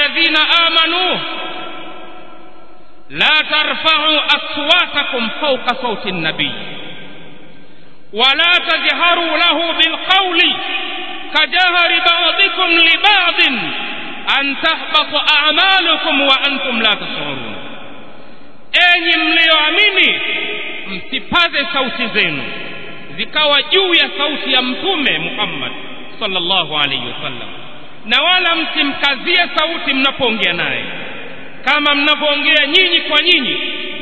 alladhina amanu la tarfa'u aswatakum fawqa sawti an-nabiy ولا تجهروا له بالقول كجهر بعضكم لبعض أن تحبط أعمالكم وأنتم لا تشعرون enyi mlioamini msipaze sauti zenu zikawa juu ya sauti ya mtume Muhammad sallallahu alaihi wasallam na wala msimkazie sauti mnapoongea naye kama mnapoongea nyinyi kwa nyinyi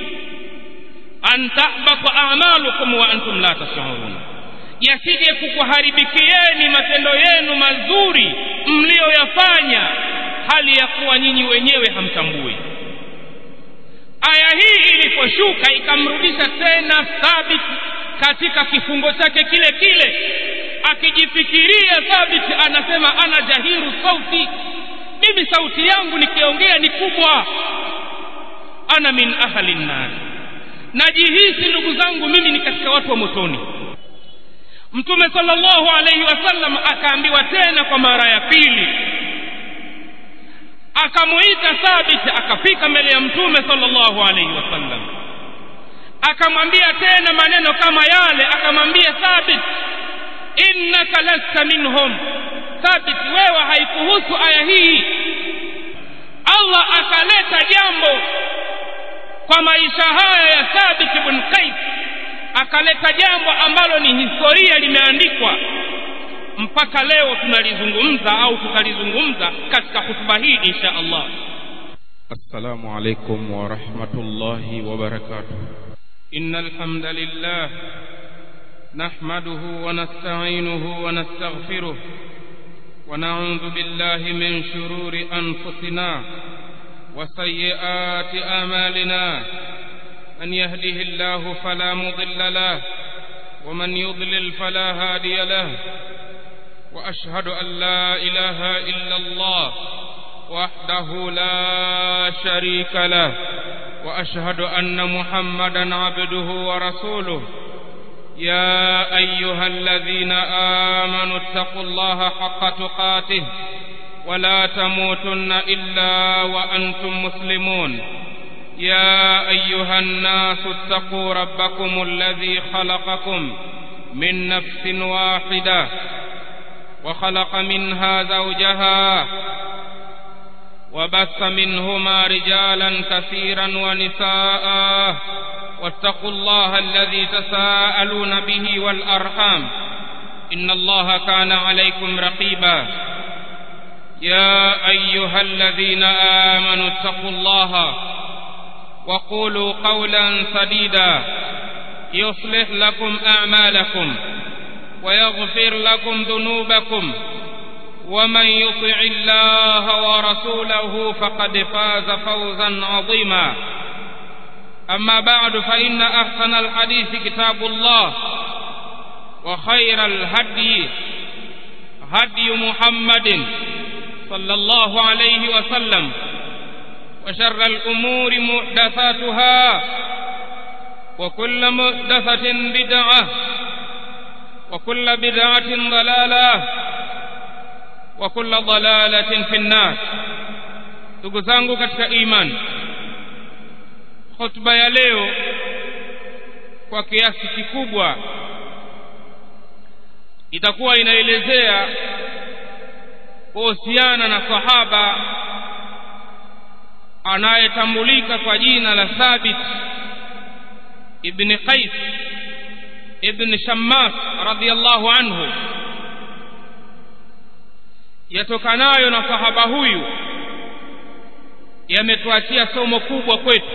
an tahbata a'malukum wa antum la tash'urun yasije kukuharibikieni matendo yenu mazuri mlioyafanya hali ya kuwa nyinyi wenyewe hamtambui aya hii iliposhuka ikamrudisha tena thabit katika kifungo chake kile kile akijifikiria thabit anasema ana jahiru sauti mimi sauti yangu nikiongea ni kubwa ana min ahli nnari najihisi ndugu zangu mimi ni katika watu wa motoni mtume sallallahu alaihi wasallam akaambiwa tena kwa mara ya pili akamuita thabit akafika mbele ya mtume sallallahu alaihi wasallam akamwambia tena maneno kama yale akamwambia thabit innaka lasta minhum thabit wewe haikuhusu aya hii allah akaleta jambo kwa maisha haya ya thabit ibn qais akaleta jambo ambalo ni historia limeandikwa mpaka leo tunalizungumza au tutalizungumza katika hutuba hii insha Allah السلام عليكم ورحمة الله وبركاته إن الحمد لله نحمده ونستعينه ونستغفره ونعوذ بالله من شرور أنفسنا وسيئات آمالنا من يهده الله فلا مضل له ومن يضلل فلا هادي له واشهد ان لا اله الا الله وحده لا شريك له واشهد ان محمدا عبده ورسوله يا ايها الذين امنوا اتقوا الله حق تقاته ولا تموتن الا وانتم مسلمون يا ايها الناس اتقوا ربكم الذي خلقكم من نفس واحده وخلق منها زوجها وبث منهما رجالا كثيرا ونساء واتقوا الله الذي تساءلون به والارحام ان الله كان عليكم رقيبا يا ايها الذين امنوا اتقوا الله وقولوا قولا سديدا يصلح لكم اعمالكم ويغفر لكم ذنوبكم ومن يطع الله ورسوله فقد فاز فوزا عظيما اما بعد فان احسن الحديث كتاب الله وخير الهدي هدي محمد صلى الله عليه وسلم وشر الامور محدثاتها وكل محدثه بدعه وكل بدعة ضلالة وكل ضلالة في النار ndugu zangu katika imani hotuba ya leo kwa kiasi kikubwa itakuwa inaelezea kuhusiana na sahaba anayetambulika kwa jina la Thabit ibn Qais ibn Shammas radhiyallahu anhu yatokanayo na sahaba huyu yametuachia somo kubwa kwetu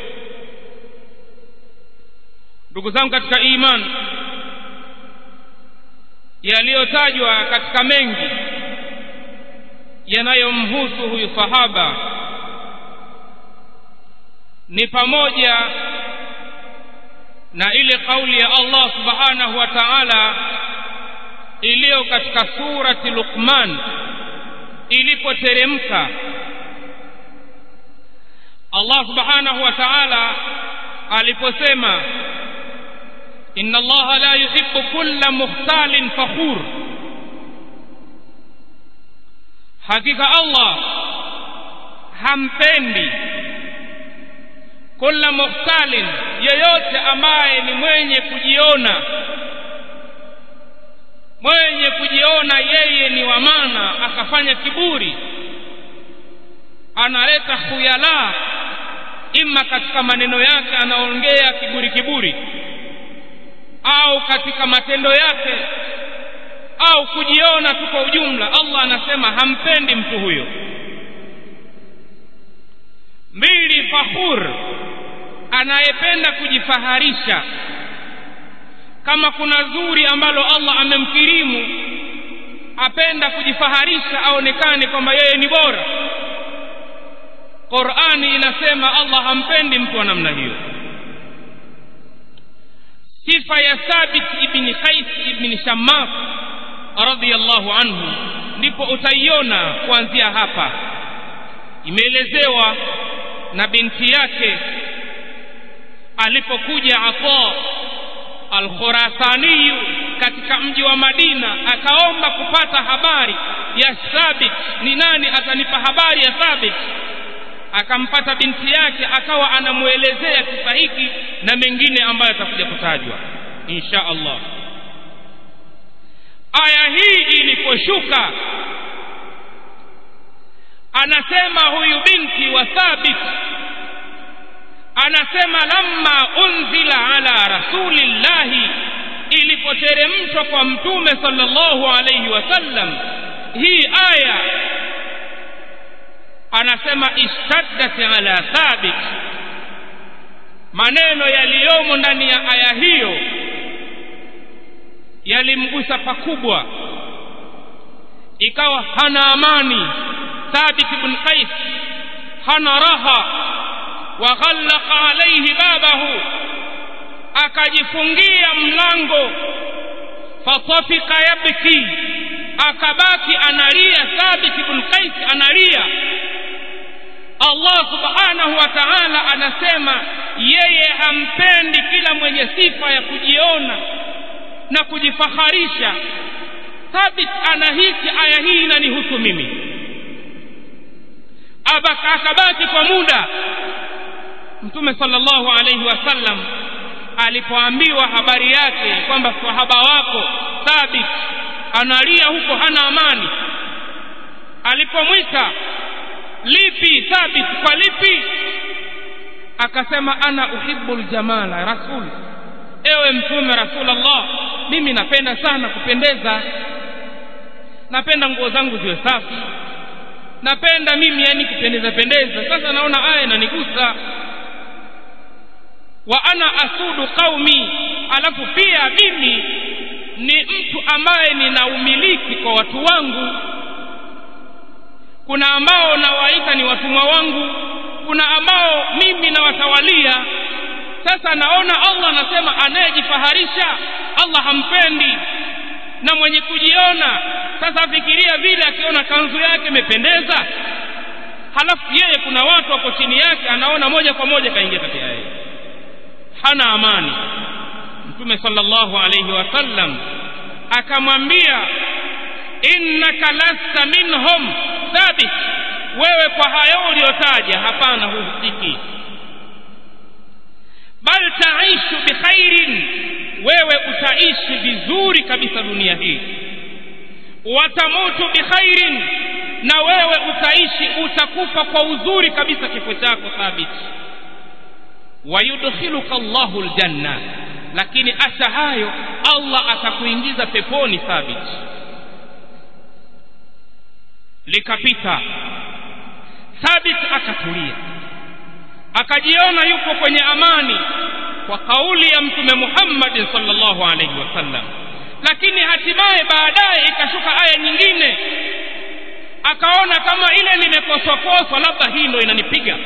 ndugu zangu katika iman yaliyotajwa katika mengi yanayomhusu huyu sahaba ni pamoja na ile kauli ya Allah subhanahu wa ta'ala iliyo katika surati Luqman ilipoteremka Allah subhanahu wa ta'ala aliposema inna Allah la yuhibbu kulla mukhtalin fakhur hakika Allah hampendi kula mukhtalin yeyote ambaye ni mwenye kujiona mwenye kujiona yeye ni wa maana akafanya kiburi analeta khuyala ima katika maneno yake anaongea kiburi kiburi au katika matendo yake au kujiona tu kwa ujumla Allah anasema hampendi mtu huyo mbili fakhur anayependa kujifaharisha kama kuna zuri ambalo Allah amemkirimu apenda kujifaharisha aonekane kwamba yeye ni bora Qur'ani inasema Allah hampendi mtu wa namna hiyo sifa ya Thabit ibn Qais ibn Shammas radhiyallahu anhu ndipo utaiona kuanzia hapa imeelezewa na binti yake alipokuja Ata al-Khurasani katika mji wa Madina akaomba kupata habari ya Thabit ni nani atanipa habari ya Thabit akampata binti yake akawa anamuelezea kisa hiki na mengine ambayo atakuja kutajwa insha Allah aya hii iliposhuka anasema huyu binti wa Thabit anasema lamma unzila ala rasulillahi ilipoteremshwa kwa mtume sallallahu alayhi wasallam hii aya anasema ishtaddat ala thabit maneno yaliyomo ndani ya aya hiyo yalimgusa pakubwa ikawa hana amani thabit ibn qais hana raha wa ghallaqa alayhi babahu akajifungia mlango fatafika yabki akabaki analia thabit ibn qais analia Allah subhanahu wa ta'ala anasema yeye hampendi kila mwenye sifa ya kujiona na kujifaharisha thabit anahisi aya hii inanihusu mimi abaka akabaki kwa muda mtume sallallahu alayhi wasallam alipoambiwa habari yake kwamba sahaba wako thabit analia huko hana amani alipomwita lipi thabit kwa lipi akasema ana uhibbu aljamala rasul ewe mtume rasulullah mimi napenda sana kupendeza napenda nguo zangu ziwe safi napenda mimi yani kupendeza pendeza sasa naona aya inanigusa wa ana asudu qaumi alafu pia mimi ni mtu ambaye nina umiliki kwa watu wangu kuna ambao nawaita ni watumwa wangu kuna ambao mimi nawatawalia sasa naona Allah anasema anayejifaharisha Allah hampendi na mwenye kujiona sasa fikiria vile akiona kanzu yake imependeza halafu yeye kuna watu wako chini yake anaona moja kwa moja kaingia kati yake hana amani mtume sallallahu alayhi wasallam akamwambia innaka lasta minhum thabit wewe kwa hayo uliyotaja hapana huhusiki bal taishu bikhairin wewe utaishi vizuri kabisa dunia hii watamutu bikhairin na wewe utaishi utakufa kwa uzuri kabisa kifo chako thabit wayudkhiluka Allahu aljanna lakini acha hayo Allah atakuingiza peponi thabit likapita thabit akatulia akajiona yuko kwenye amani kwa kauli ya mtume Muhammad sallallahu alaihi wasallam lakini hatimaye baadaye ikashuka aya nyingine akaona kama ile nimekoswa koswa labda hii ndo inanipiga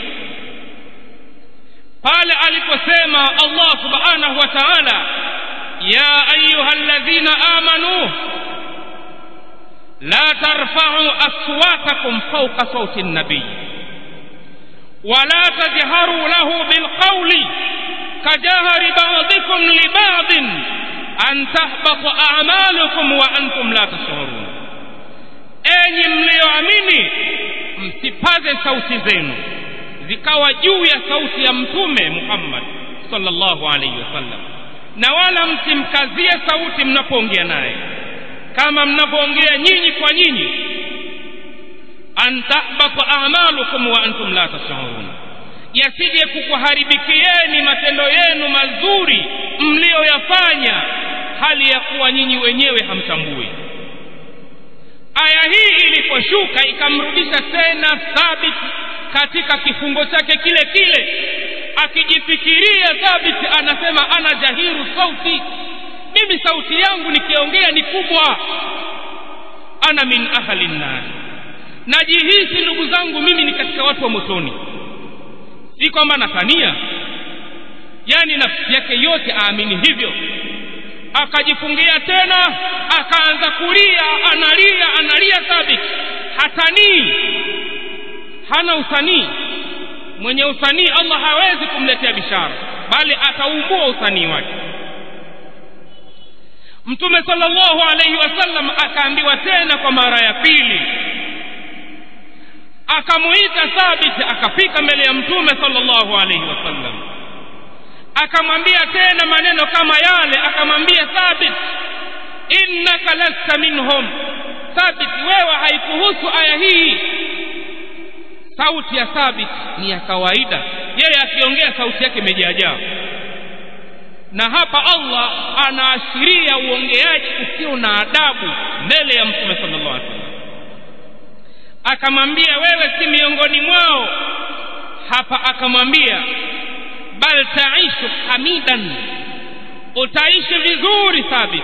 pale aliposema Allah subhanahu wa ta'ala ya ayyuhalladhina amanu la tarfa'u aswatakum fawqa sawti an-nabiy ولا تجهروا له بالقول كجهر بعضكم لبعض أن تحبط أعمالكم وأنتم لا تشعرون أي mlioamini msipaze sauti zenu zikawa juu ya sauti ya mtume Muhammad sallallahu alaihi wasallam na wala msimkazie sauti mnapoongea naye kama mnapoongea nyinyi kwa nyinyi an tahbata a'malukum wa antum la tash'urun yasije kukuharibikieni matendo yenu mazuri mlioyafanya hali ya kuwa nyinyi wenyewe hamtambui aya hii iliposhuka ikamrudisha tena thabit katika kifungo chake kile kile akijifikiria thabit anasema ana jahiru sauti mimi sauti yangu nikiongea ni kubwa ana min ahli nnar najihisi ndugu zangu mimi ni katika watu wa motoni si kwamba natania yani nafsi yake yote aamini hivyo akajifungia tena akaanza kulia analia analia thabit hatanii hana usanii mwenye usanii Allah hawezi kumletea bishara bali ataumbua usanii wake Mtume sallallahu alaihi wasallam akaambiwa tena kwa mara ya pili akamuita Thabit akafika mbele ya Mtume sallallahu alaihi wasallam akamwambia tena maneno kama yale akamwambia Thabit innaka lasta minhum Thabit wewe haikuhusu aya hii sauti ya Thabit ni ya kawaida yeye akiongea sauti yake imejaajaa na hapa Allah anaashiria uongeaji usio na adabu mbele ya Mtume sallallahu alaihi wasallam akamwambia wewe si miongoni mwao hapa akamwambia bal taishu hamidan utaishi vizuri thabit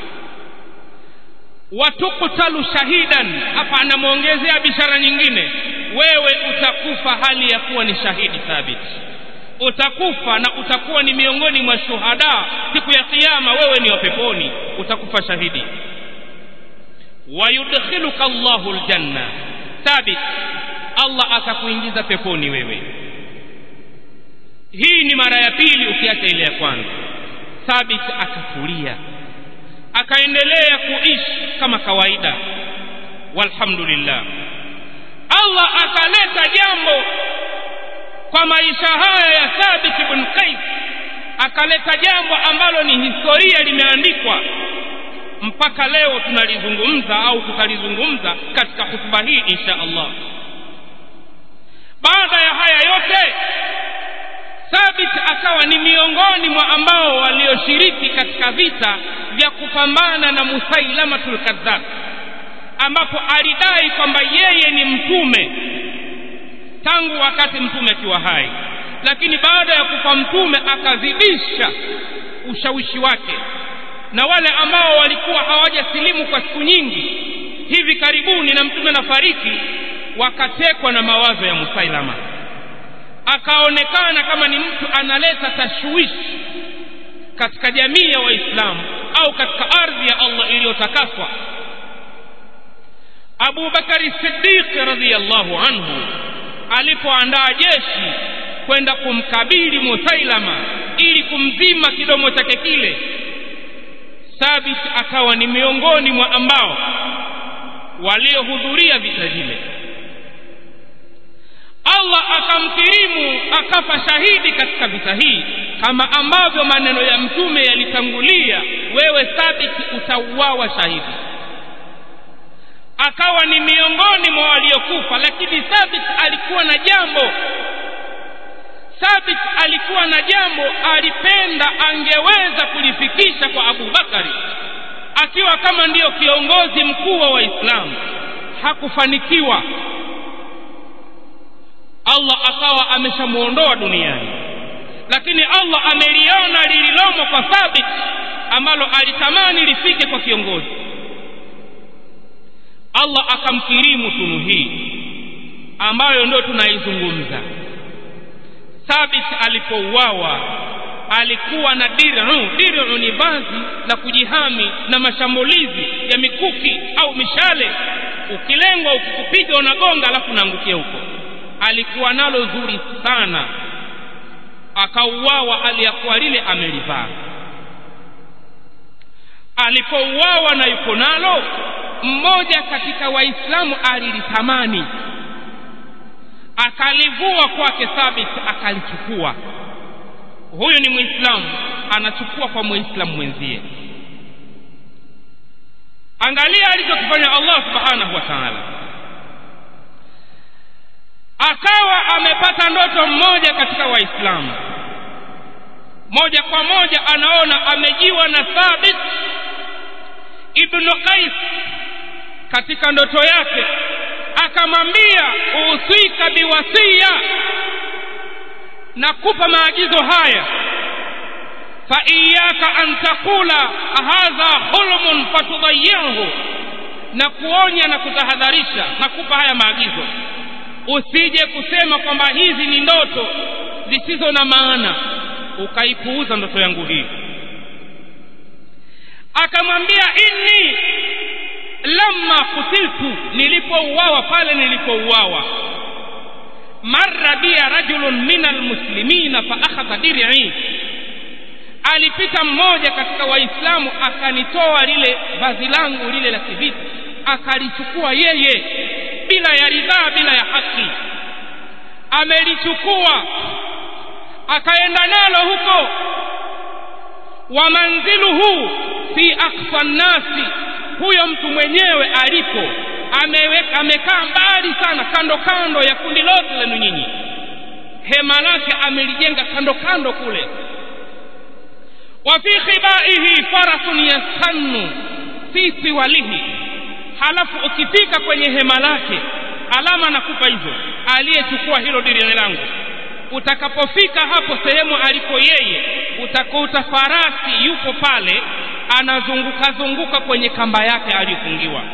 watuktalu shahidan hapa anamwongezea bishara nyingine wewe utakufa hali ya kuwa ni shahidi thabit utakufa na utakuwa ni miongoni mwa shuhada siku ya kiyama wewe ni wa peponi utakufa shahidi wayudkhiluka Allahu aljanna thabit Allah atakuingiza peponi wewe hii ni mara ya pili ukiacha ile ya kwanza thabit akatulia akaendelea kuishi kama kawaida walhamdulillah Allah akaleta jambo kwa maisha haya ya Thabit ibn Qais akaleta jambo ambalo ni historia limeandikwa mpaka leo tunalizungumza au tutalizungumza katika hutuba hii insha Allah baada ya haya yote Thabit akawa ni miongoni mwa ambao walioshiriki katika vita vya kupambana na Musailamatul Kadhab ambapo alidai kwamba yeye ni mtume tangu wakati mtume akiwa hai lakini baada ya kufa mtume akazidisha ushawishi wake na wale ambao walikuwa hawajasilimu kwa siku nyingi hivi karibuni na mtume nafariki wakatekwa na mawazo ya Musailama akaonekana kama ni mtu analeta tashwishi katika jamii ya waislamu au katika ardhi ya Allah iliyotakaswa Abu Bakari Siddiq radhiyallahu anhu alipoandaa jeshi kwenda kumkabili Musailama ili kumzima kidomo chake kile Thabit akawa ni miongoni mwa ambao waliohudhuria vita vile Allah akamkirimu akafa shahidi katika vita hii kama ambavyo maneno ya mtume yalitangulia wewe Thabit utauawa shahidi akawa ni miongoni mwa waliokufa lakini Thabit alikuwa na jambo Thabit alikuwa na jambo alipenda angeweza kulifikisha kwa Abu Bakari akiwa kama ndiyo kiongozi mkuu wa Waislamu hakufanikiwa Allah akawa ameshamuondoa duniani lakini Allah ameliona lililomo kwa Thabit ambalo alitamani lifike kwa kiongozi Allah akamkirimu tunu hii ambayo ndio tunaizungumza Thabit alipouawa alikuwa na dir'u dir'u ni vazi la kujihami na mashambulizi ya mikuki au mishale ukilengwa ukikupiga unagonga alafu unaangukia huko alikuwa nalo zuri sana akauawa hali ya kuwa lile amelivaa alipouawa na yuko nalo mmoja katika waislamu alilitamani akalivua kwake thabit akalichukua huyu ni muislamu anachukua kwa muislamu mwenzie angalia alichokifanya allah subhanahu wa taala akawa amepata ndoto mmoja katika waislamu moja kwa moja anaona amejiwa na thabit ibnu qais katika ndoto yake akamwambia usika biwasia nakupa maagizo haya fa iyaka an taqula hadha hulmun fatudayihu na kuonya na kutahadharisha nakupa haya maagizo usije kusema kwamba hizi ni ndoto zisizo na maana ukaipuuza ndoto yangu hii akamwambia inni lamma kutiltu nilipouawa pale nilipouawa marra biya rajulun min almuslimina fa akhadha dir'i alipita mmoja katika waislamu akanitoa lile vazi langu lile la kivita akalichukua yeye bila ya ridhaa bila ya haki amelichukua akaenda nalo huko wa manziluhu fi aqsa nnasi huyo mtu mwenyewe alipo ameweka amekaa mbali sana kando kando ya kundi lote lenu nyinyi hema lake amelijenga kando kando kule wa fi khibaihi farasun yastannu fi siwalihi halafu ukifika kwenye hema lake alama nakupa hizo aliyechukua hilo dirini langu utakapofika hapo sehemu alipo yeye utakuta farasi yupo pale anazunguka zunguka kwenye kamba yake aliyofungiwa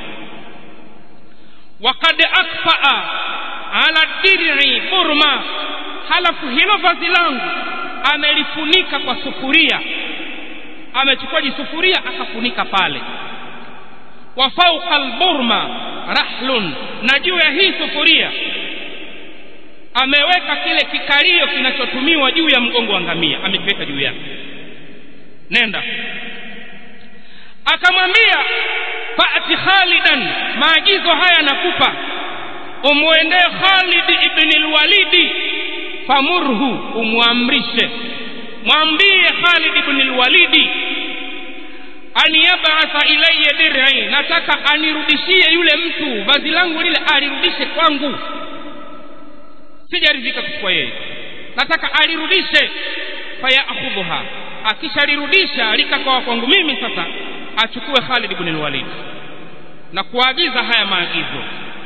wakad akfaa ala dir'i burma halafu hilo vazi langu amelifunika kwa sufuria amechukua jisufuria akafunika pale wa fauqa alburma rahlun na juu ya hii sufuria ameweka kile kikalio kinachotumiwa juu ya mgongo wa ngamia amekiweka juu yake nenda akamwambia fati khalidan maagizo haya nakupa umwendee khalid ibn lwalidi famurhu umwamrishe mwambie khalid ibn lwalidi an yabatha ilaya dir'i nataka anirudishie yule mtu vazi langu lile alirudishe kwangu sijaridhika kuchukua yeye nataka alirudishe fayakhudhuha akishalirudisha likakoa kwangu mimi sasa achukue Khalid ibn al-Walid na kuagiza haya maagizo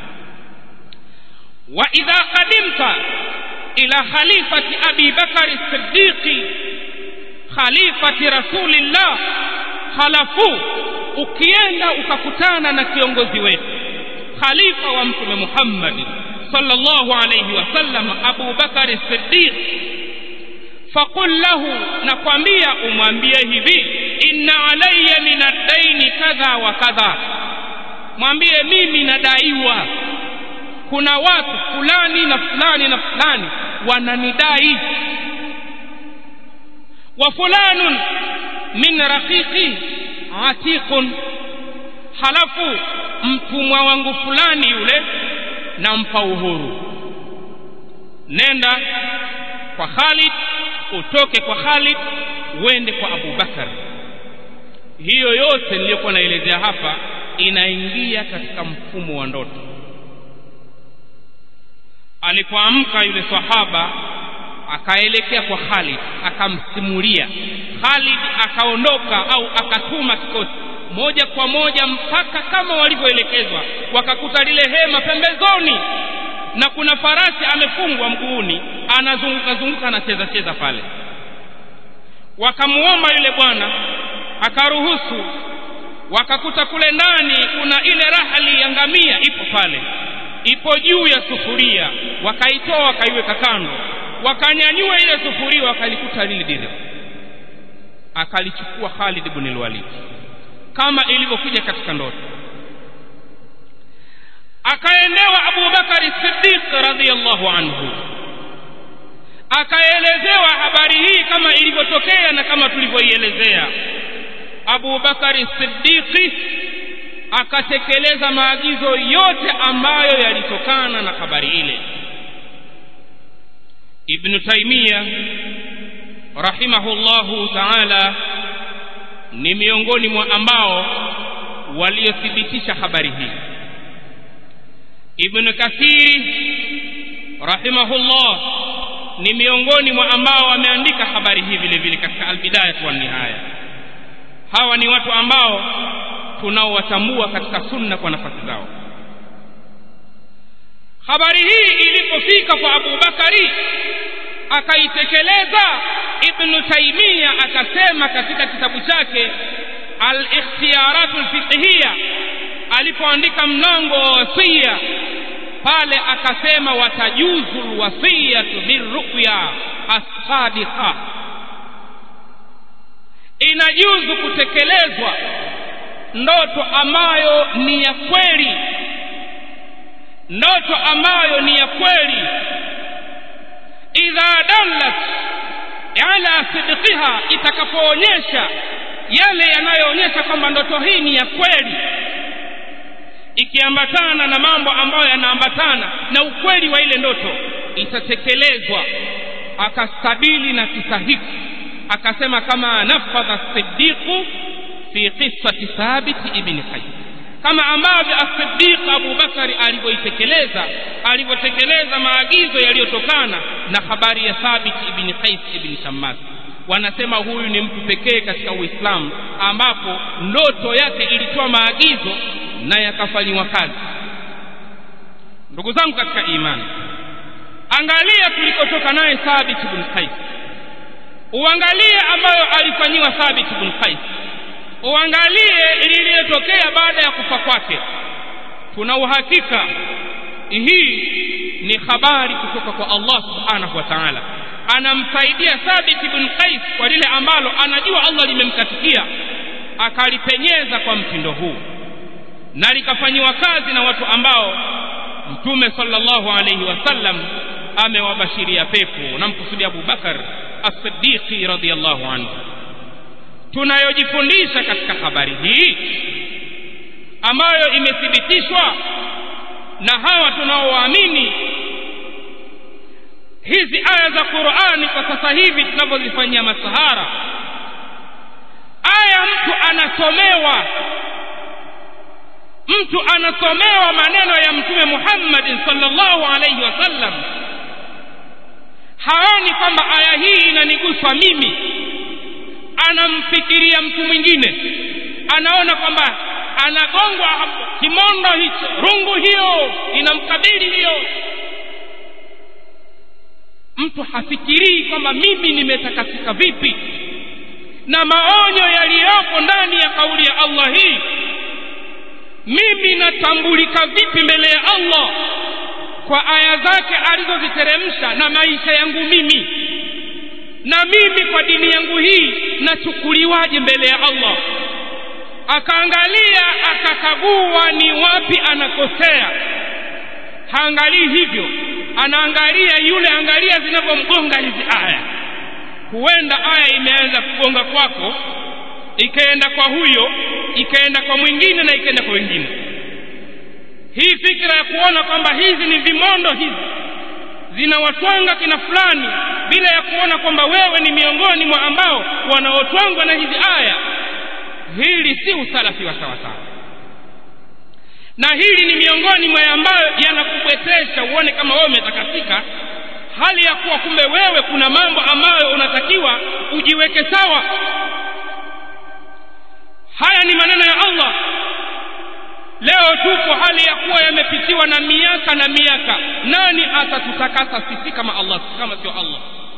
wa idha qadimta ila khalifati abi bakari siddiqi khalifati rasulillah halafu ukienda ukakutana na kiongozi wetu khalifa wa mtume Muhammad sallallahu alayhi wasallam Abu Bakari Siddiq faqul lahu nakwambia umwambie hivi inna alayya min ad-daini kadha wa kadha mwambie mimi nadaiwa kuna watu fulani na fulani na fulani wananidai wa fulanun min raqiqi atiqun halafu mtumwa wangu fulani yule nampa uhuru nenda kwa Khalid utoke kwa Khalid uende kwa Abu Bakar hiyo yote niliyokuwa naelezea hapa inaingia katika mfumo wa ndoto alipoamka yule sahaba akaelekea kwa Khalid akamsimulia Khalid akaondoka au akatuma kikosi moja kwa moja mpaka kama walivyoelekezwa wakakuta lile hema pembezoni na kuna farasi amefungwa mguuni anazunguka zunguka anacheza cheza pale wakamuomba yule bwana akaruhusu wakakuta kule ndani kuna ile rahali ya ngamia ipo pale ipo juu ya sufuria wakaitoa wakaiweka kando wakanyanyua ile sufuria wakalikuta lile dira akalichukua Khalid ibn al-Walid kama ilivyokuja katika ndoto akaendewa Abu Bakari Siddiq radhiyallahu anhu akaelezewa habari hii kama ilivyotokea na kama tulivyoielezea Abu Bakari Siddiq akatekeleza maagizo yote ambayo yalitokana na habari ile ibnu taimia rahimahullahu taala ni miongoni mwa ambao waliothibitisha habari hii ibnu kathiri rahimahullah ni miongoni mwa ambao wameandika habari hii vile vile katika albidaya wa nihaya hawa ni watu ambao tunaowatambua katika sunna kwa nafasi zao habari hii ilipofika kwa Abu Bakari akaitekeleza Ibn Taimia akasema katika kitabu chake al-ikhtiyarat al-fiqhiyya alipoandika mlango wa wasia pale akasema watajuzu alwasiyatu birru'ya as-sadiqa inajuzu kutekelezwa ndoto ambayo ni ya kweli ndoto ambayo ni ya kweli idha dallat ala sidqiha itakapoonyesha yale yanayoonyesha kwamba ndoto hii ni ya kweli ikiambatana na mambo ambayo yanaambatana na ukweli wa ile ndoto itatekelezwa akastabili na kisa hiki akasema kama nafadha siddiqu fi qissati thabit ibn qais kama ambavyo as-siddiq Abu Bakari alivyoitekeleza alivyotekeleza maagizo yaliyotokana na habari ya Thabit ibn Qais ibn Shammas wanasema huyu ni mtu pekee katika Uislamu ambapo ndoto yake ilitoa maagizo na yakafanywa kazi ndugu zangu katika imani angalia tulikotoka naye Thabit ibn Qais uangalie ambayo alifanyiwa Thabit ibn Qais uangalie lililotokea baada ya kufa kwake tuna uhakika hii ni habari kutoka kwa Allah subhanahu wa ta'ala anamsaidia Thabit ibn Qais kwa lile ambalo anajua Allah limemkatikia akalipenyeza kwa mtindo huu na likafanyiwa kazi na watu ambao mtume sallallahu alayhi wasallam amewabashiria pepo namkusudia Abu Bakar as-Siddiq radhiyallahu anhu tunayojifundisha katika habari hii ambayo imethibitishwa na hawa tunaowaamini hizi aya za Qur'ani kwa sasa hivi tunavyozifanyia masahara aya mtu anasomewa mtu anasomewa maneno ya mtume Muhammad sallallahu alaihi wasallam haoni kwamba aya hii inanigusa mimi anamfikiria mtu mwingine anaona kwamba anagongwa kimondo hicho rungu hiyo inamkabili hiyo mtu hafikirii kwamba mimi nimetakasika vipi na maonyo yaliyopo ndani ya kauli ya Allah hii mimi natambulika vipi mbele ya Allah kwa aya zake alizoziteremsha na maisha yangu mimi na mimi kwa dini yangu hii nachukuliwaje mbele ya Allah akaangalia akakagua ni wapi anakosea haangalii hivyo anaangalia yule angalia zinavyomgonga hizi aya huenda aya imeanza kugonga kwako ikaenda kwa huyo ikaenda kwa mwingine na ikaenda kwa wengine hii fikra ya kuona kwamba hizi ni vimondo hizi zinawatwanga kina fulani bila ya kuona kwamba wewe ni miongoni mwa ambao wanaotwangwa na hizi aya hili si usalafi wa sawasawa na hili ni miongoni mwa ambayo yanakubwetesha uone kama wewe umetakasika hali ya kuwa kumbe wewe kuna mambo ambayo unatakiwa ujiweke sawa haya ni maneno ya Allah leo tupo hali ya kuwa yamepitiwa na miaka na miaka nani atatutakasa sisi kama Allah kama sio Allah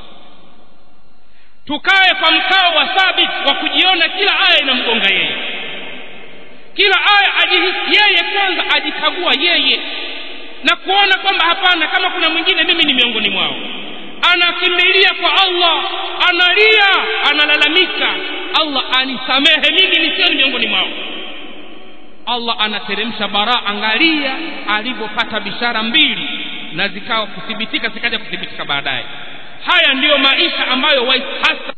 tukae kwa mkao wa thabit wa kujiona kila aya inamgonga yeye kila aya ajihisi yeye kwanza ajikagua yeye na kuona kwamba hapana kama kuna mwingine mimi ni miongoni mwao anakimbilia kwa Allah analia analalamika Allah anisamehe mimi nisiwe miongoni mwao Allah anateremsha bara angalia alivyopata bishara mbili na zikawa kuthibitika zikaja kuthibitika baadaye haya ndiyo maisha ambayo hasa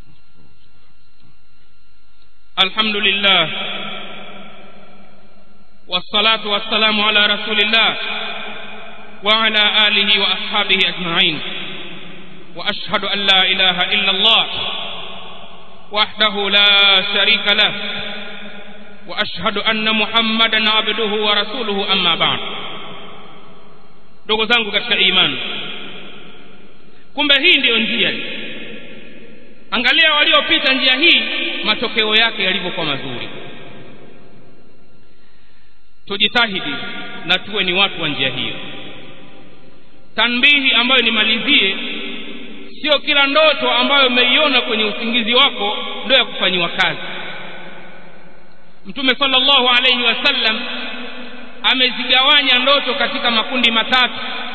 alhamdulillah والصلاة والسلام على رسول الله وعلى آله وأصحابه أجمعين واشهد ان لا اله الا الله وحده لا شريك له واشهد ان محمدا عبده ورسوله اما بعد ndugu zangu katika imani kumbe hii ndiyo njia angalia waliopita njia hii matokeo yake yalivyokuwa mazuri tujitahidi na tuwe ni watu wa njia hiyo tanbihi ambayo nimalizie sio kila ndoto ambayo umeiona kwenye usingizi wako ndio ya kufanyiwa kazi mtume sallallahu alayhi wasallam amezigawanya ndoto katika makundi matatu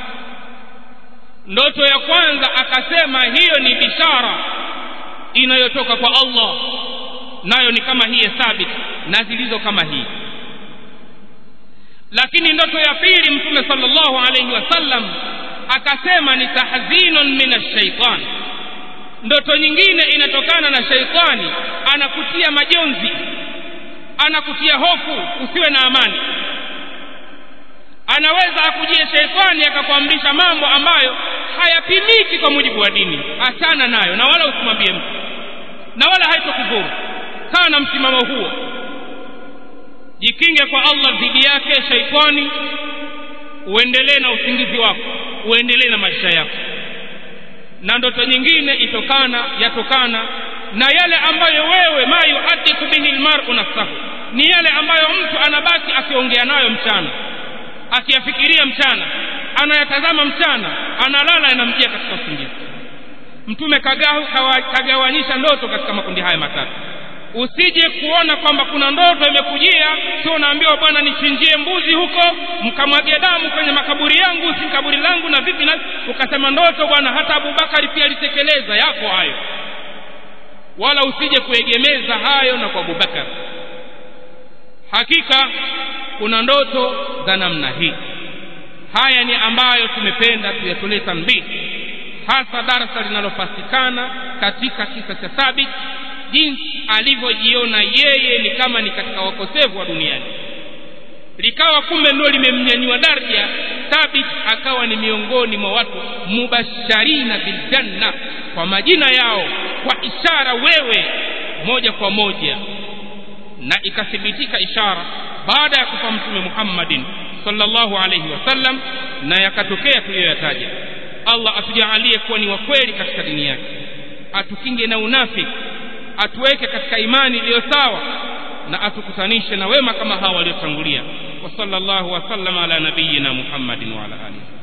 ndoto ya kwanza akasema hiyo ni bishara inayotoka kwa Allah nayo ni kama hii thabit na zilizo kama hii lakini ndoto ya pili mtume sallallahu alayhi wasallam akasema ni tahzinun min ash-shaytan ndoto nyingine inatokana na shaitani anakutia majonzi anakutia hofu usiwe na amani anaweza akujie shaitani akakuamrisha mambo ambayo hayapimiki kwa mujibu wa dini achana nayo na wala usimwambie mtu na wala haitokudhuru kaa na msimamo huo jikinge kwa Allah dhidi yake shaitani uendelee na usingizi wako uendelee na maisha yako na ndoto nyingine itokana yatokana na yale ambayo wewe ma yuhadithu bihi almar'u nafsahu ni yale ambayo mtu anabaki akiongea nayo mchana akiyafikiria mchana anayatazama mchana analala yanamjia katika usingizi mtume kagawanyisha ndoto katika makundi haya matatu usije kuona kwamba kuna ndoto imekujia sio unaambiwa bwana nichinjie mbuzi huko mkamwage damu kwenye makaburi yangu si kaburi langu na vipi na ukasema ndoto bwana hata Abubakari pia alitekeleza yako hayo wala usije kuegemeza hayo na kwa Abubakar hakika kuna ndoto za namna hii haya ni ambayo tumependa tuyatolee tambii hasa darasa linalopatikana katika kisa cha Thabit jinsi alivyojiona yeye ni kama ni katika wakosefu wa duniani likawa kumbe ndio limemnyanyua daraja Thabit akawa ni miongoni mwa watu mubasharina biljanna kwa majina yao kwa ishara wewe moja kwa moja na ikathibitika ishara baada ya kufa mtume Muhammadin sallallahu alayhi wasallam na yakatokea tuliyoyataja Allah atujalie kuwa ni wa kweli katika dini yake atukinge na unafiki atuweke katika imani iliyo sawa na atukutanishe na wema kama hawa waliotangulia wa sallallahu wa sallama ala nabiyyina Muhammadin wa ala alihi